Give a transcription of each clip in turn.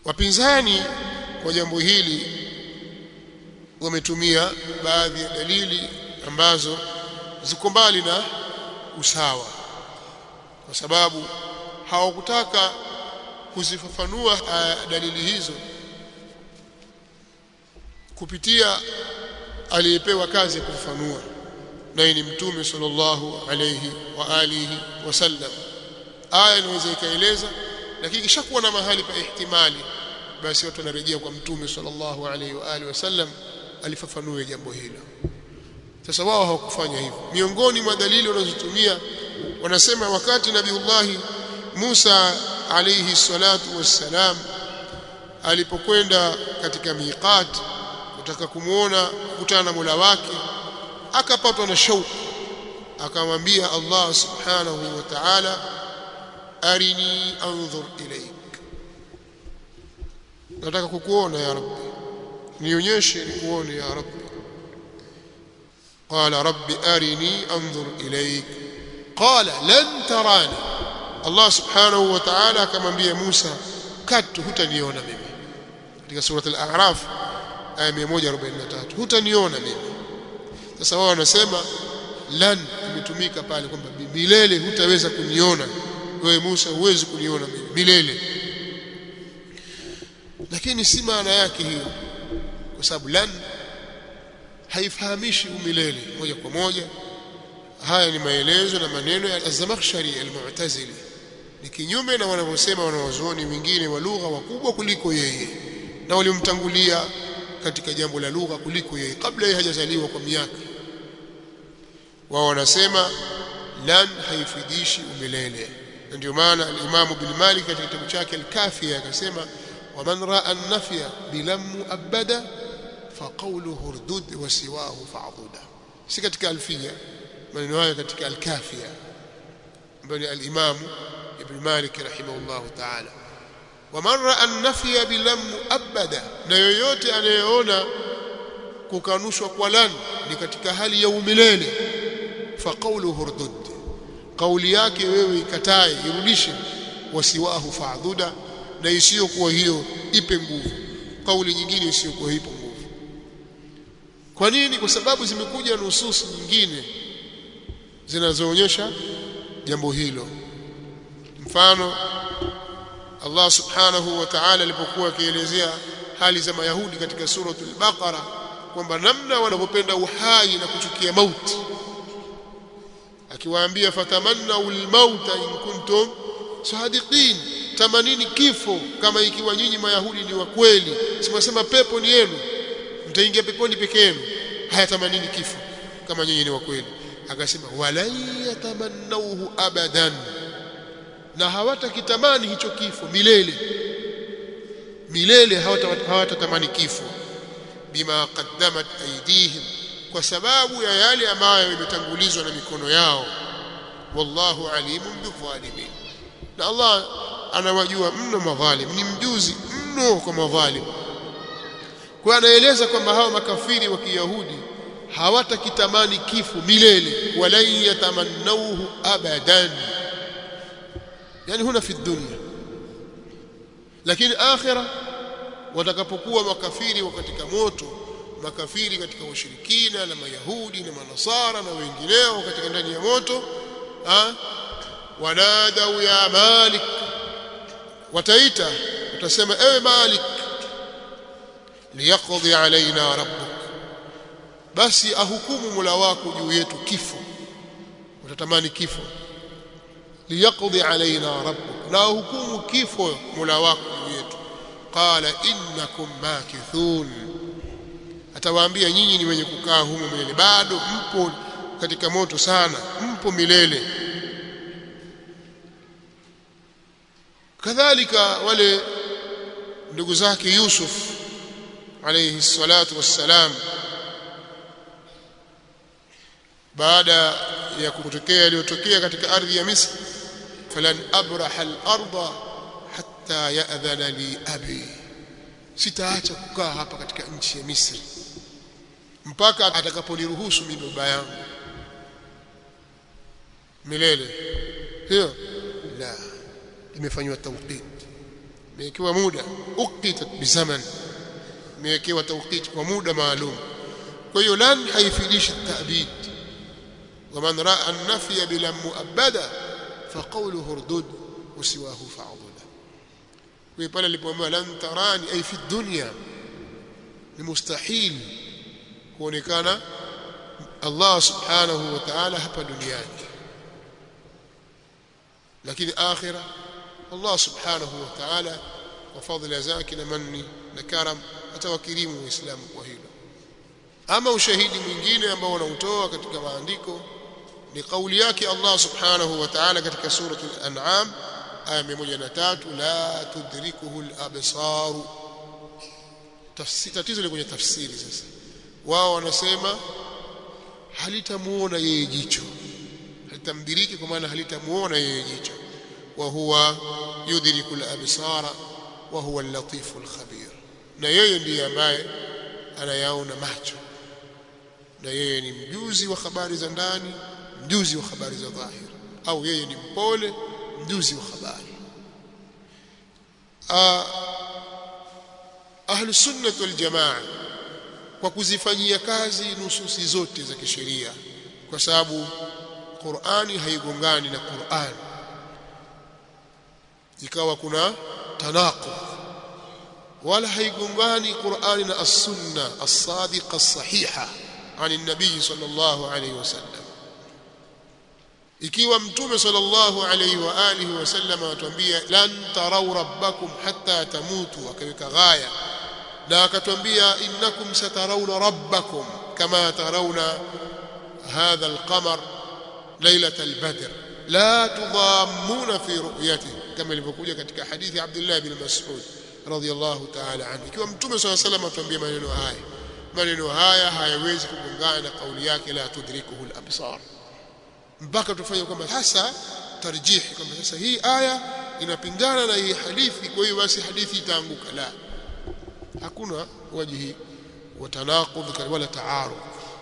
wapinzani kwa jambo hili wametumia baadhi ya dalili ambazo ziko mbali na usawa kwa sababu hawakutaka kuzifafanua uh, dalili hizo kupitia aliyepewa kazi ya kufafanua naye ni mtume sallallahu alayhi wa alihi wasallam aya inaweza ikaeleza lakini kishakuwa na mahali pa ihtimali basi watu wanarejea kwa mtume sallallahu alayhi wa alihi wasallam alifafanue jambo hilo sasa wao hawakufanya hivyo miongoni mwa dalili wanazotumia wanasema wakati nabiullahi Musa alayhi salatu wassalam alipokwenda katika miqat kutaka kumuona kukutana na Mola wake akapatwa na shauku akamwambia Allah subhanahu wa ta'ala arini anzur ilaik nataka kukuona ya rabbi nionyeshe nikuone ya rabbi قال رب أرني أنظر إليك قال لن تراني الله سبحانه وتعالى كما بي موسى كت hutaniona mimi katika sura al-a'raf aya 143 hutaniona mimi sasa wao wanasema lan imetumika pale kwamba milele hutaweza kuniona wewe Musa huwezi kuniona mimi milele lakini si maana yake hiyo kwa sababu lan haifahamishi umilele moja kwa moja haya ni maelezo na maneno ya Az-Zamakhshari al-Mu'tazili ni kinyume na wanavyosema wanawazuoni wengine wa lugha wakubwa kuliko yeye na walimtangulia katika jambo la lugha kuliko yeye kabla yeye hajazaliwa kwa miaka wao wanasema lan haifidishi umilele na ndio maana al-Imam Ibn Malik katika kitabu chake al-Kafiya akasema waman ra'a an-nafya bilam mu'abbada فقوله ردد وسواه فعضدا si katika alfia maneno hayo katika alkafia ambayo al-Imam Ibn Malik rahimahullah ta'ala waman ra'a an-nafya bilam abada na yoyote anayeona kukanushwa kwa lan ni katika hali ya umilele fa qawluhu urdud kauli yake wewe ikatae irudishe wasiwahu fa'duda na isiyokuwa hiyo ipe nguvu kauli nyingine isiyokuwa ipo nguvu kwa nini kwa sababu zimekuja nususi nyingine zinazoonyesha jambo hilo mfano Allah subhanahu wa ta'ala alipokuwa akielezea hali za mayahudi katika suratul baqara kwamba namna wanavyopenda uhai na kuchukia mauti akiwaambia fatamannu almauta in kuntum sadiqin tamanini kifo kama ikiwa nyinyi mayahudi ni wa kweli simwasema pepo ni yenu mtaingia peponi peke yenu hayatamanini kifo kama nyinyi ni wa kweli akasema walan yatamannauhu abadan na hawatakitamani hicho kifo milele milele hawatatamani kifo bima qaddamat aydihim kwa sababu ya yale ambayo imetangulizwa na mikono yao wallahu alimun bidhalimin na Allah anawajua mno madhalim ni mjuzi mno kwa madhalim kwa anaeleza kwamba hao makafiri wa Kiyahudi hawatakitamani kifo milele wala yatamannauhu abadan yani huna fi dunya lakini akhira watakapokuwa makafiri katika moto makafiri katika ushirikina na mayahudi na manasara na wengineo katika ndani ya moto ha? wanadau ya malik wataita utasema ewe malik liyaqdi alaina rabbuk basi ahukumu mula wako juu yetu kifo utatamani kifo liyaqdi alaina rabbuk na ahukumu kifo mula wako juu yetu qala innakum makithun atawaambia nyinyi ni wenye kukaa humo milele bado mpo katika moto sana mpo milele kadhalika wale ndugu zake Yusuf alayhi salatu wassalam baada ya kutokea yaliyotokea katika ardhi ya Misri falan abraha al-ardha hatta ya'dhana li abi sitaacha kukaa hapa katika nchi ya Misri mpaka atakaponiruhusu mimi baba yangu milele hiyo la imefanywa tawqit imewekewa muda uqitat bizaman imewekewa tawqit kwa muda maalum kwa hiyo lan haifidishi ta'bid ومن راى النفي بلا مؤبدا فقوله اردد وسواه فاعضد ويقال alipoambiwa lan tarani ay fi dunya ni mustahil kuonekana Allah subhanahu wa ta'ala hapa duniani lakini akhira Allah subhanahu wa ta'ala kwa fadhila zake na manni na karam atawakirimu waislamu kwa hilo ama ushahidi mwingine ambao wanautoa katika maandiko ni kauli yake Allah subhanahu wa ta'ala katika suratul an'am aya 103 la tudrikuhu al-absar tatizo kwenye tafsiri sasa wao wanasema halitamuona yeye jicho halitamdiriki kwa maana halitamuona yeye jicho wa huwa yudriku al-absara wa huwa al-latif al-khabir na yeye ndiye ambaye anayaona macho na yeye ni mjuzi wa habari za ndani mjuzi wa habari za dhahir au yeye ni mpole mjuzi wa habari ahlu sunnah wal jamaa kwa kuzifanyia kazi nususi zote za kisheria kwa sababu Qur'ani haigongani na Qur'an ikawa kuna tanaqud wala haigongani Qur'ani na as-sunna as-sadiqa as-sahiha عن النبي صلى الله عليه وسلم ikiwa mtume sallallahu alayhi wa alihi wasallam atuambia lan tarau rabbakum hatta tamutu akaweka ghaya na akatwambia innakum satarawna rabbakum kama tarawna hadha alqamar laylat albadr la tudammuna fi ru'yatihi kama ilivyokuja katika hadithi Abdullah bin Mas'ud radiyallahu ta'ala anhu ikiwa mtume sallallahu alayhi wasallam atuambia maneno haya maneno haya hayawezi kugongana na kauli yake la tudrikuhu al-absar mpaka tufanye kwamba sasa tarjihi kwamba sasa hii aya inapingana na hii hadithi kwa hiyo basi hadithi itaanguka la hakuna wajihi wa tanaqudh wala taarud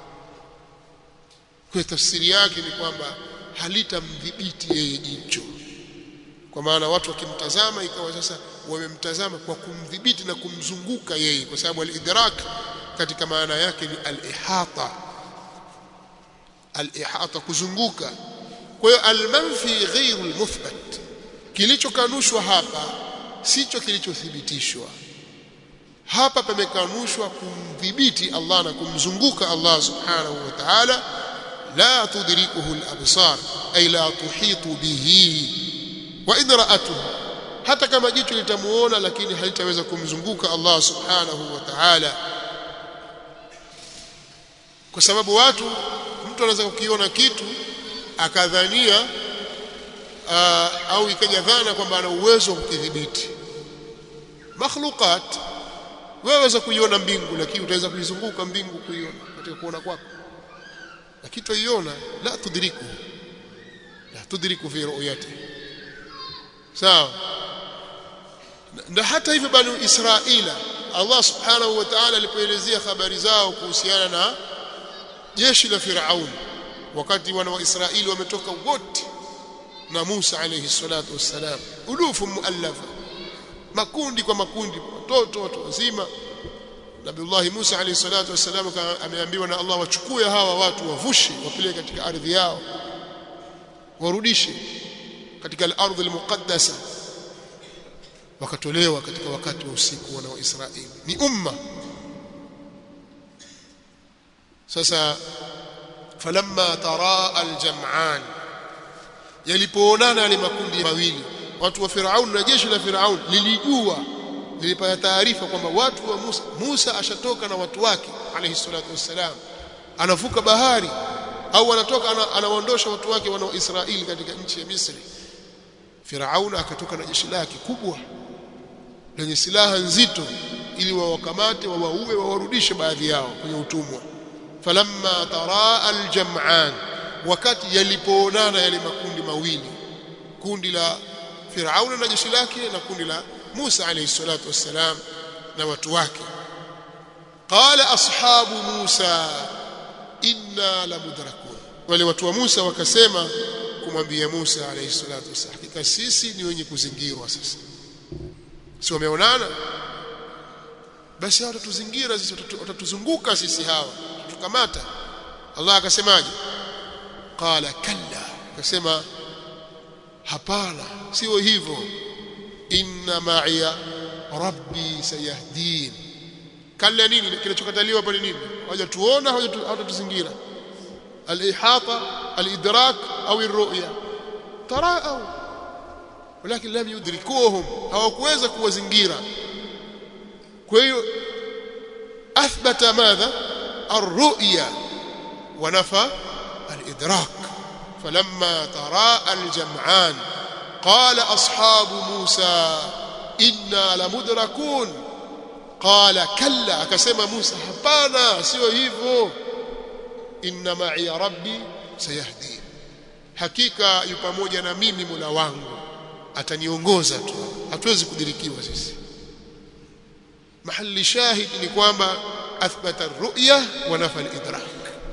kwa tafsiri yake ni kwamba halitamdhibiti yeye jicho kwa maana watu wakimtazama ikawa sasa wamemtazama kwa kumdhibiti na kumzunguka yeye kwa sababu al-idrak katika maana yake ni al-ihata al-ihata kuzunguka kwa hiyo al-manfi ghairu al-muthbat kilichokanushwa hapa sicho kilichothibitishwa hapa pamekanushwa kumdhibiti Allah na kumzunguka Allah subhanahu wa ta'ala la tudrikuhu al-absar ay la tuhitu bihi wa in ra'atuhu hata kama jicho litamuona lakini halitaweza kumzunguka Allah subhanahu wa ta'ala kwa sababu watu mtu anaweza kukiona kitu akadhania uh, au ikaja dhana kwamba ana uwezo wa kukidhibiti makhluqat wewe waweza kuiona mbingu lakini utaweza kuizunguka mbingu kuiona katika kuona kwako lakini tuiona la tudriku la tudriku fi ru'yati sawa na hata hivyo banu israila Allah subhanahu wa ta'ala alipoelezea habari zao kuhusiana na jeshi la Firaun wakati wana wa Israeli wametoka wote na Musa alayhi salatu wassalam ulufu muallafa makundi kwa makundi watoto watu wazima Nabiullah Musa alayhi salatu wassalam ameambiwa na Allah wachukue hawa watu wavushe wapeleke katika ardhi yao warudishe katika al-ardh al-muqaddasa wakatolewa katika wakati wa usiku wana wa Israeli ni umma sasa falamma taraa aljam'an yalipoonana yale makundi mawili watu wa Firaun na jeshi la Firaun lilijua lilipata taarifa kwamba watu wa Musa Musa ashatoka na watu wake alayhi salatu wassalam anavuka bahari au anatoka anawaondosha watu wake wana wa Israeli katika nchi ya Misri Firaun akatoka na jeshi lake kubwa lenye silaha nzito ili wawakamate wawaue wawarudishe baadhi yao kwenye utumwa falamma taraa aljam'an wakati yalipoonana yale makundi mawili kundi la Firauna na jeshi lake na kundi la Musa alayhi salatu wassalam na watu wake qala ashabu Musa inna lamudrakun wale watu wa Musa wakasema kumwambia Musa alayhi salatu wassalam hakika sisi ni wenye kuzingirwa sasa si wameonana basi hao watatuzingira sisi watatuzunguka sisi hawa tukamata Allah akasemaje qala kalla akasema hapana sio hivyo inna ma'iya rabbi sayahdin kalla nini kinachokataliwa pale nini hawajatuona hawajatuzingira al-ihata al-idrak au ar-ru'ya tarau walakin lam yudrikuhum hawakuweza kuwazingira kwa hiyo athbata madha ar-ru'ya wa nafa al-idrak فلما تراءى الجمعان قال أصحاب موسى إنا لمدركون قال كلا akasema Musa hapana sio hivyo inna ma'i rabbi sayahdi hakika yu pamoja na mimi Mola wangu ataniongoza tu hatuwezi kudirikiwa sisi mahali shahid ni kwamba athbata ar-ru'ya wa nafa al-idrak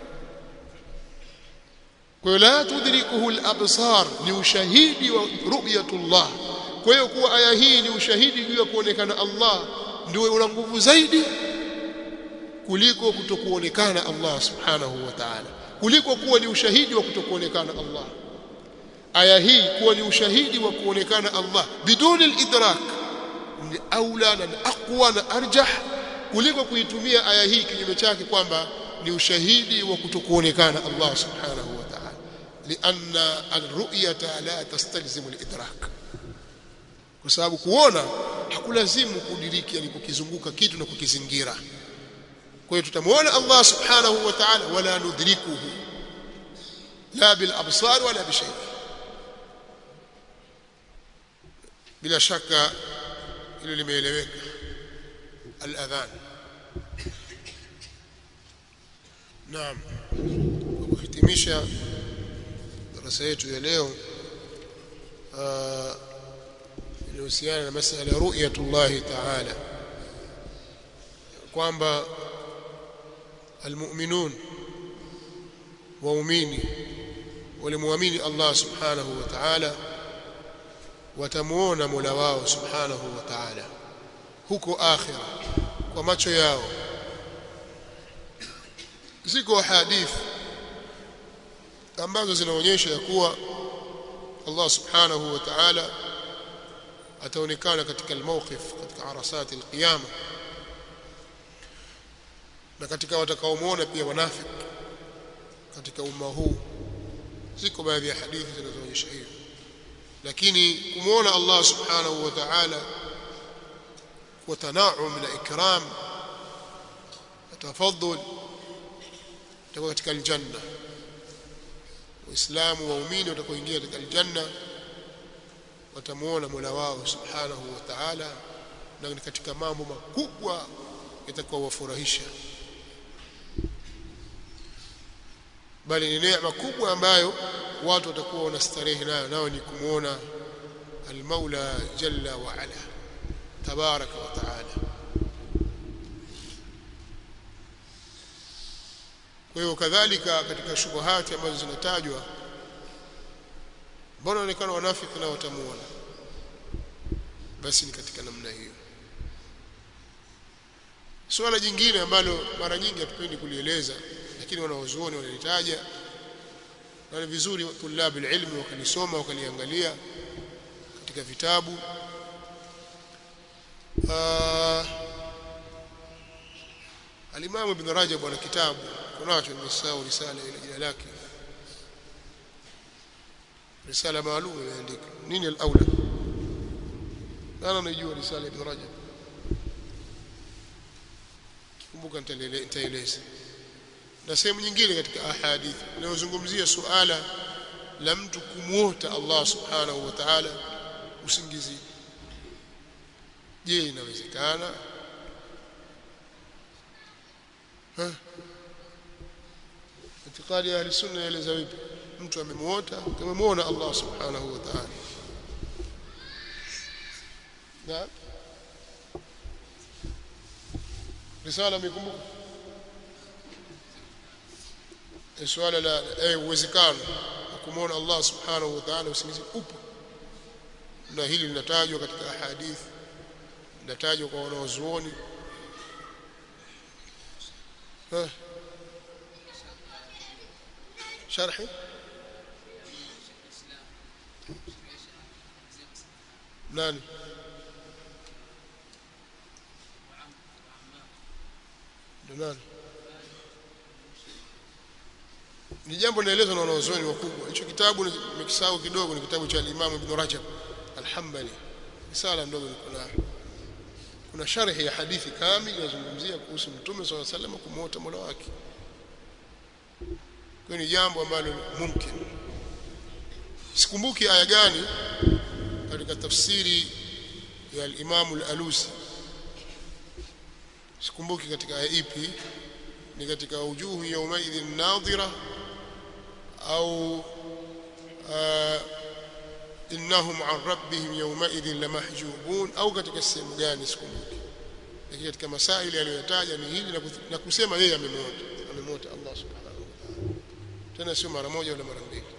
kwa la tudrikuhu al-absar ni ushahidi wa ru'yatullah kwa hiyo kuwa aya hii ni ushahidi juu ya kuonekana Allah ndio una nguvu zaidi kuliko kutokuonekana Allah subhanahu wa ta'ala kuliko kuwa ni ushahidi wa kutokuonekana Allah aya hii kuwa ni ushahidi wa kuonekana Allah biduni al-idrak ni aula na aqwa na arjah kuliko kuitumia aya hii kinyume chake kwamba ni ushahidi wa kutokuonekana Allah subhanahu wa ta'ala لأن الرؤية لا تستلزم الإدراك kwa sababu kuona hakulazimu kudiriki yani kukizunguka kitu na kukizingira kwa hiyo tutamuona Allah subhanahu wa ta'ala wala nudrikuhu la bil absar wala bi shay bila shaka hilo limeeleweka al-adhan naam kuhitimisha darasa yetu ya leo inahusiana na masala ya ru'yatullah ta'ala kwamba almu'minun waumini walimuamini Allah subhanahu wa ta'ala watamuona Mola wao subhanahu wa ta'ala huko akhira kwa macho yao ziko hadithi ambazo zinaonyesha ya kuwa Allah subhanahu wa ta'ala ataonekana katika almawqif katika arasati alqiyama na katika watakaomuona pia wanafiki katika umma huu ziko baadhi ya hadithi zinazoonyesha hivyo lakini kumuona Allah subhanahu wa ta'ala kwa tanaum na ikram tafadhul itakuwa katika aljanna waislamu waumini watakaoingia katika aljanna watamuona Mola wao subhanahu wa ta'ala na ni katika mambo makubwa yatakuwa wafurahisha bali ni neema kubwa ambayo watu watakuwa wanastarehe nayo nao ni kumuona al-Maula jalla wa ala tabaraka wa taala kwa hiyo kadhalika katika shubuhati ambazo zinatajwa mbona onekana wanafiki na watamuona basi ni katika namna hiyo swala jingine ambalo mara nyingi hatupendi kulieleza lakini wanaozuoni wanalitaja na ni vizuri tulabu ilmi wakalisoma wakaliangalia katika vitabu Al-Imam Ibn Rajab ana kitabu kunacho nimesahau risala ile jina lake risala maalum imeandika nini al-aula nani anajua risala Ibn Rajab kumbuka nitaeleza na sehemu nyingine katika ahadithi inayozungumzia suala la mtu kumwota Allah subhanahu wa ta'ala usingizi je inawezekana itikadi ya sunna yaeleza vipi mtu amemuota amemuona Allah subhanahu wa ta'ala na risala mikumbuka swala la eh uwezekano kumuona Allah subhanahu wa ta'ala usingizi upo na hili linatajwa katika hadithi natajwa kwa wanaozuoni eh sharhi nani ndo nani ni jambo linaelezwa na wanazuoni wakubwa hicho kitabu nimekisahau kidogo ni kitabu cha Imam Ibn Rajab Al-Hanbali risala ndogo niko nayo kuna sharhi ya hadithi kamili inazungumzia kuhusu Mtume swalla sallam kumuota Mola wake kwa ni jambo ambalo mumkin sikumbuki aya gani katika tafsiri ya al-Imam al-Alusi sikumbuki katika aya ipi ni katika wujuhu yawmaidhin nadhira au innahum an rabbihim yawmaidhin lamahjubun au katika sehemu gani sikumbuki lakini katika masaili aliyoyataja ni hili na kusema yeye amemwota amemwota Allah subhanahu wa ta'ala tena sio mara moja wala mara mbili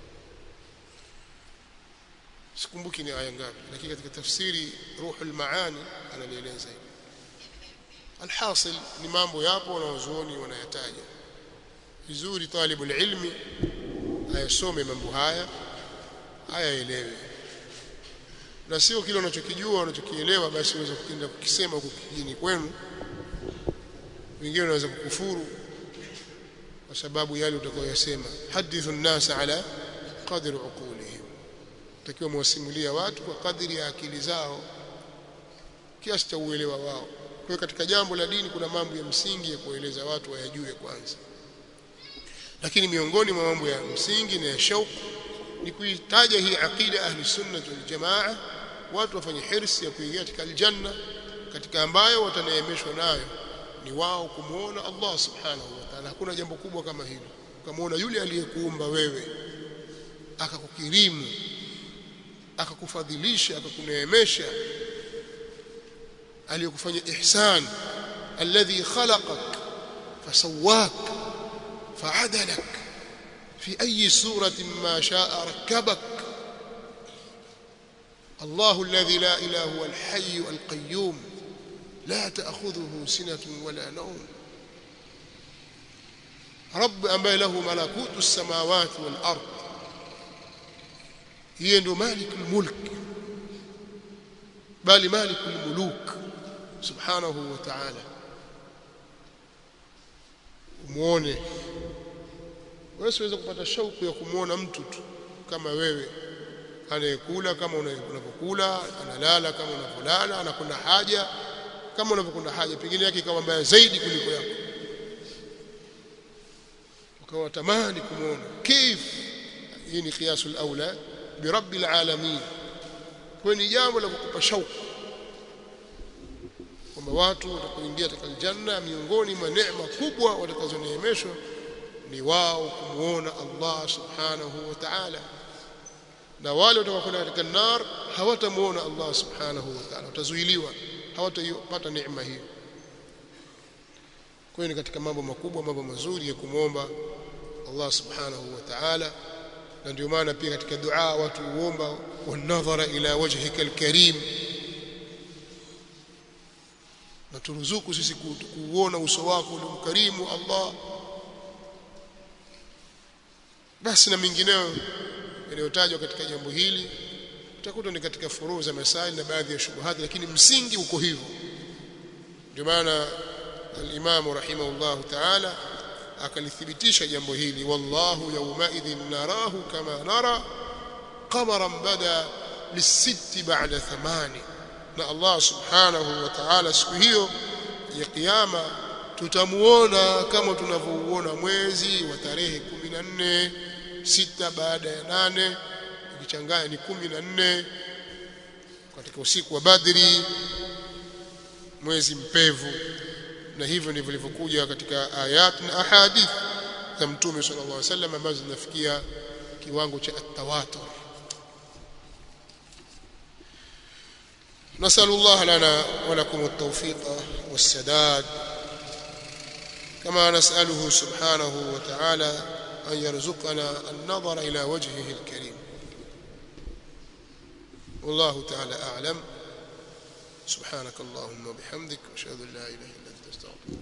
sikumbuki ni aya ngapi lakini katika tafsiri ruhul maani analieleza hivi alhasil ni mambo yapo wanaozuoni wanayataja vizuri talibul ilmi ayasome mambo haya ayaelewe na sio kile unachokijua unachokielewa basi uweze kuenda kukisema huko kijini kwenu wengine wanaweza kukufuru kwa sababu yale utakayoyasema hadithu nnasa ala qadri uqulihim takiwa mwasimulia watu kwa kadri ya akili zao kiasi cha uelewa wao kwa hiyo katika jambo la dini kuna mambo ya msingi ya kueleza watu wayajue kwanza lakini miongoni mwa mambo ya msingi na ya shauku ni kuitaja hii aqida ahli sunna wal jamaa watu wafanye hirsi ya kuingia katika aljanna katika ambayo wataneemeshwa nayo ni wao kumuona Allah subhanahu wa ta'ala hakuna jambo kubwa kama hilo ukamuona yule aliyekuumba wewe akakukirimu akakufadhilisha akakuneemesha aliyokufanya ihsan alladhi khalaqak fasawak fa'adalak fi ayi suratin ma sha'a rakkabak الله الذي لا إله هو الحي القيوم لا تأخذه سنة ولا نوم رب أما له ملكوت السماوات والأرض هي مالك الملك بل مالك الملوك سبحانه وتعالى umuone wewe siweza kupata shauku ya kumuona mtu tu kama wewe anayekula kama unavyokula analala kama unavyolala anakwenda haja kama unavyokwenda haja pengine yake ikawa mbaya zaidi kuliko yako ukawa tamani kumuona kif hii ni qiyasul aula bi rabbil alamin kwa ni jambo la kukupa shauku kwamba watu watakaoingia katika aljanna miongoni mwa neema kubwa watakazoneemeshwa ni wao kumuona Allah subhanahu wa ta'ala na wale watakaokwenda katika nar hawatamuona Allah subhanahu wa ta'ala watazuiliwa hawatapata neema hiyo kwa hiyo ni katika mambo makubwa mambo mazuri ya kumwomba Allah subhanahu wa ta'ala na ndio maana pia katika dua watu huomba wanadhara ila wajhika alkarim na turuzuku sisi kuuona uso wako ule mkarimu Allah basi na mengineyo yaliyotajwa katika jambo hili utakuta ni katika furuu za masaili na baadhi ya shubuhati lakini msingi uko hivyo ndio maana al-Imam rahimahullah ta'ala akalithibitisha jambo hili wallahu yawmaidhin narahu kama nara qamaran bada lisitti ba'da thamani na Allah subhanahu wa ta'ala siku hiyo ya kiyama tutamuona kama tunavyouona mwezi wa tarehe 14 sita baada ya nane ukichanganya ni kumi na nne katika usiku wa Badri mwezi mpevu na hivyo ndivyo vilivyokuja katika ayat na ahadith za Mtume sallallahu alaihi wasallam ambazo zinafikia kiwango cha at-tawatur نسأل الله لنا ولكم التوفيق والسداد كما نسأله سبحانه وتعالى أن يرزقنا النظر إلى وجهه الكريم والله تعالى أعلم subhanakallahumma bihamdik ashhadu an la ilaha illa anta astaghfiruka